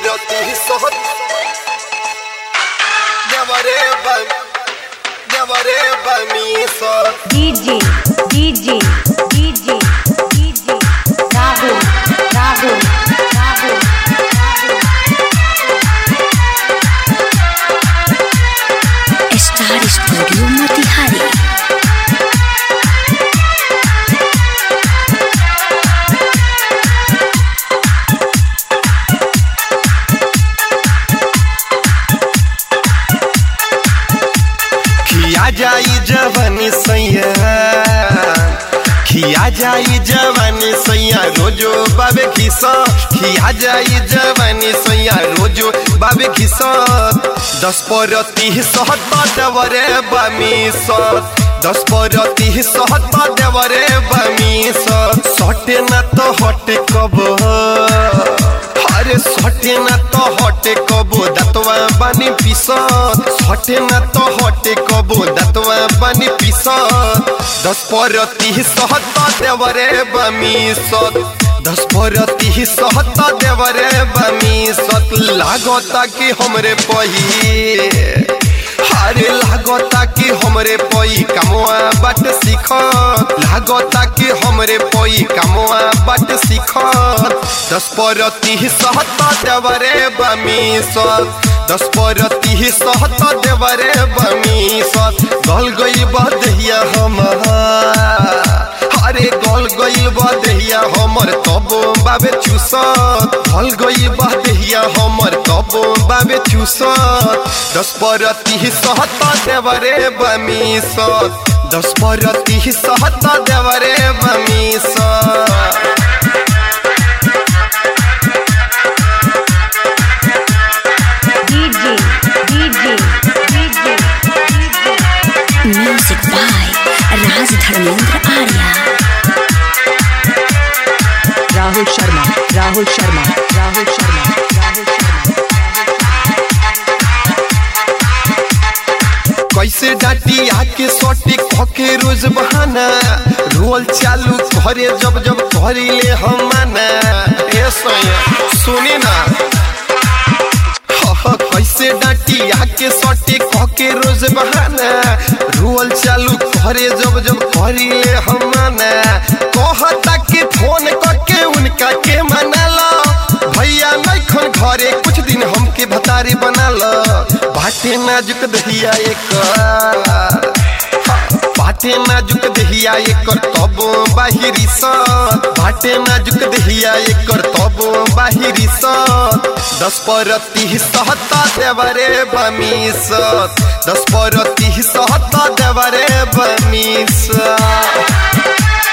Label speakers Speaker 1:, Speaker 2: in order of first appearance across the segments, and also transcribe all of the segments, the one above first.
Speaker 1: spoiler sort Devareba Devareba mi sort
Speaker 2: DJ, DJ, DJ, DJ, Rahul, Rahul, Rahul,
Speaker 3: star studio Motihari
Speaker 1: खिया जाई जवानी सैया खिया जाई जवानी सैया रोजो बाबे खिसा खिया जाई जवानी सैया रोजो बाबे खिसा दस पर तीह सहत देवरे बमी सत दस पर तीह सहत देवरे बमी सत सटे न तो हटे कब अरे सटे न तो हटे कबो दतवा बानी पिसत सटे न तो हटे कबो दतवा बानी पिसत दस पर तीह सहत देवरे बमी सत दस पर तीह सहत देवरे बमी सत लागता कि हमरे पही अरे लागता कि हमरे पई कमवा बट सीख लागता कि हमरे पई कमवा बट सीख दस पर तीह सहत देवरे बमी सत दस पर तीह सहत देवरे बमी सत गल गई बदहिया हमार अरे गल गई बदहिया हमर तब बाबे चूसत गल गई बदहिया हमर तब बाबे चूसत दस पर तीह सहत देवरे बमी सत दस पर तीह सहत देवरे बमी सत
Speaker 2: DJ, DJ, DJ, DJ.
Speaker 3: Music by Raj Dharmendra Arya
Speaker 4: Rahul Sharma Rahul Sharma Rahul Sharma Rahul Sharma
Speaker 1: कैसे डाटी आके सोटी खके रोज बहाना रोल चालू करे जब जब करिले हम माना ए सोया सुनी ना ह, कैसे डाटी आके सोटी खके रोज बहाना रोल चालू करे जब जब करिले हम माना कहता कि फोन करके उनका के मनाला भैया नैखन घरे कुछ दिन हमके भतारी बनाल बाटे नाजुक दहिया एक बाटे नाजुक दहिया एकर तब बाहिरी सत बाटे नाजुक दहिया एकर तब बाहिरी सत दस पर तीह सहता देवरे बमी सत दस पर तीह सहता देवरे बमी सत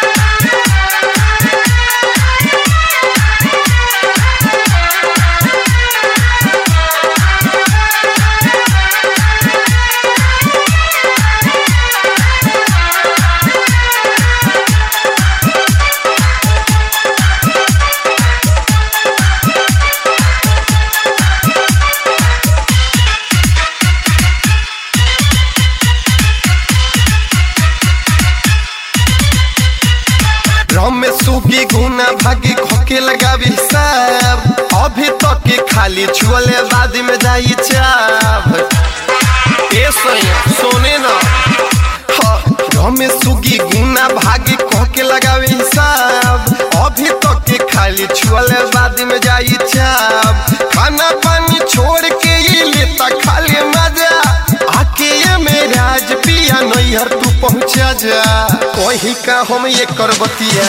Speaker 1: ड्रम में सूखी गुना भागी खोके लगावी हिसाब अभी तक के खाली छुअले बाद में जाई चाप ए सोया सोने ना ड्रम में सूखी गुना भागी खोके लगावी हिसाब अभी तक के खाली छुअले बाद में जाई चाप खाना पानी छोड़ के ये लेता खाली मजा आके ये मेरा आज पिया नैहर तू पहुँचा जा कहीं का हम ये करबतिया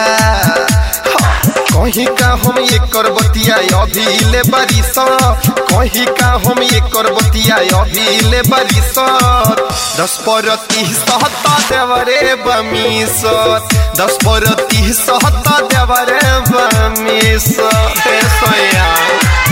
Speaker 1: कहीं का हम ये करबतिया अभी ले बारिश कहीं का हम ये करबतिया अभी ले बारिश दस पर तीस सहता देवरे बमी सत दस पर तीस सहता देवरे बमी सत हे सोया